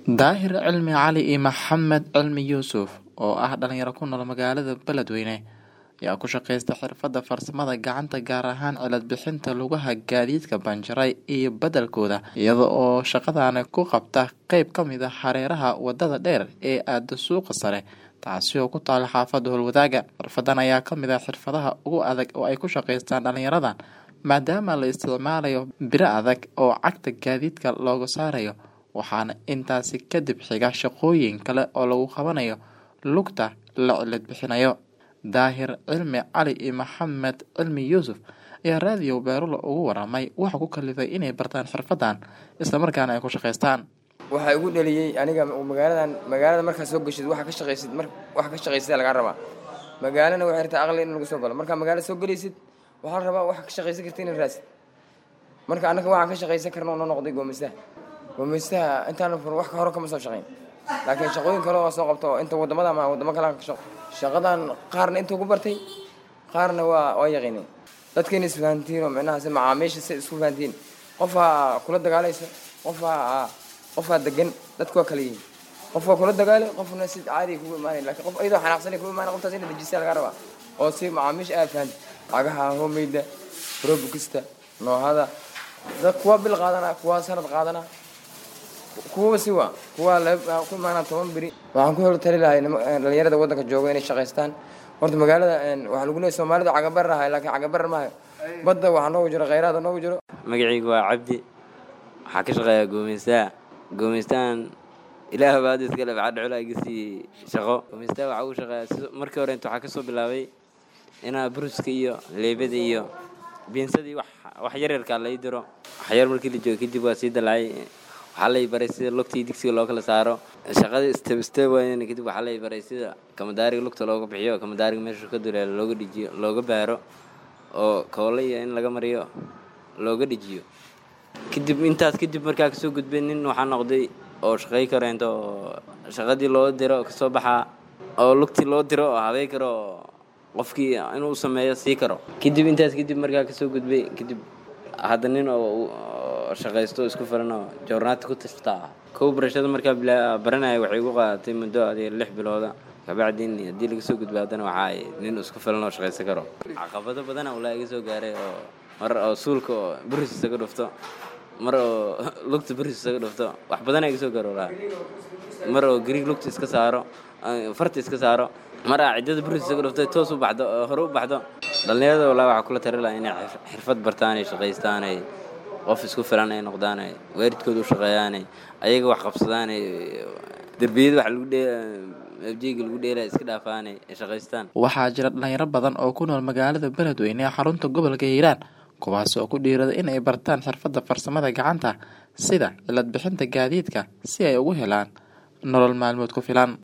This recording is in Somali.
Daahir Cilmi Cali iyo Maxamed Cilmi Yuusuf oo ah dhalinyaro ku nool magaalada Beledweyne ayaa ku shaqeysta xirfadda farsamada gacanta gaar ahaan cilad bixinta lugaha gaadiidka banjaray iyo beddelkooda iyada oo shaqadani ku qabta qeyb ka mid ah hareeraha wadada dheer ee aada suuqa sare taasi oo ku taala xaafadda howlwadaaga xirfadan ayaa ka mid ah xirfadaha ugu adag oo ay ku shaqeystaan dhalinyaradan maadaama la isticmaalayo biro adag oo cagta gaadiidka looga saarayo waxaana intaasi kadib xiga shaqooyin kale oo lagu qabanayo lugta la cilad bixinayo daahir cilmi cali iyo maxamed cilmi yuusuf ayaa raadiyo beerulo ugu waramay waxa ku kalifay inay bartaan xirfadan islamarkaana ay ku shaqeystaan waxaa igu dhaliyey aniga magaaladan magaalada markaa soo geshid waxa ka shaqaysid mar waxa ka shaqaysida lagaa rabaa magaalana waxay rabtaa aqli in lagu soo galo markaa magaalo soo gelaysid waxaa la rabaa waxa ka shaqaysan karta inaad raadsid marka annaga waxaan ka shaqaysan karna oo noo noqday goomeystaha goomeystaha intaan fur wax ka hore kama soo shaqayn laakiin shaqooyin kale oo soo qabto inta wadamada ama wadamo kale ka shaqo shaqadan qaarna intuu ku bartay qaarna waa waa yaqiinay dadkayna isfahantiin oo micnaha si macaamiisha si isku fahantiin qofaa kula dagaalayso qofaa qofaa degan dadku waa kala yihiin qof waa kula dagaalay qofna si caadi kugu imaanay laakiin qof iyadoo xanaaqsanay kugu imaanay qoftaas ina dejisa laga rabaa oo si macaamiisha aad fahanti cagaha homeyda robukista noohada dad kuwa bil qaadana kuwa sanad qaadana kuwaba si waa kuwa ku imaanaa toban beri waxaan ku hor tali lahay dhalinyarada waddanka jooga inay shaqaystaan horta magaalada waxaa lagu leeyahay soomaalida cagabarar ahay laakiin cagabarar maayo badda waxaa noogu jiro khayraada noogu jiro magacaygu waa cabdi waxaa ka shaqeeyaa goomeystaha goomeystahan ilaah baad iska leh waxaa dhacula iga sii shaqo goomeystaha waxaa ugu shaqeeyaa si markii hore inta waxaa ka soo bilaabay inaa bruska iyo leebada iyo biinsadii wax wax yaryarkaa lai diro waxyar markii la joogo kadib waa sii dalacay waxaa lay baray sida lugta iyo digsiga loo kala saaro shaqadii step step wayn kadib waxaa lay baray sida kamadaariga lugta looga bixiyo kamadaariga meesha ka duleelo looga dhijiyo looga baaro oo koole iyo in laga mariyo looga dhijiyo kadib intaas kadib markaa kasoo gudbay nin waxaa noqday oo shaqey kareento oo shaqadii loo diro kasoo baxaa oo lugtii loo diro oo habey karo qofkii inuu sameeyo sii karo kadib intaas kadib markaa kasoo gudbay kadib hadda nin oo shaqaysto isku filan oo joornaati ku tashtaa kow barashada markaa baranaya waxay igu qaadatay muddo adiga lix bilooda kabacdiin haddii laga soo gudba haddana waxaa nin isku filan oo shaqaysan karo caqabado badana ulaa iga soo gaaray oo mar oo suulka oo buris isaga dhufto mar oo lugta buris isaga dhufto wax badana iga soo gaaro ulaa mar oo gariig lugta iska saaro farta iska saaro mar aa ciddada buris isaga dhufto toos u baxdo oo hore u baxdo dhallinyarada walaa waxaa kula tari laha inay xirfad bartaan ay shaqaystaan ay qof isku filan ay noqdaan ay waalidkooda u shaqeeyaan ayaga wax qabsadaan ay derbiyada wax lagu dhee abjeyga lagu dheelaya iska dhaafaan ay shaqaystaan waxaa jira dhalinyaro badan oo ku nool magaalada beledweyne ee xarunta gobolka hiiraan kuwaas oo ku dhiirada in ay bartaan xirfadda farsamada gacanta sida cilad bixinta gaadiidka si ay ugu helaan nolol maalmood ku filan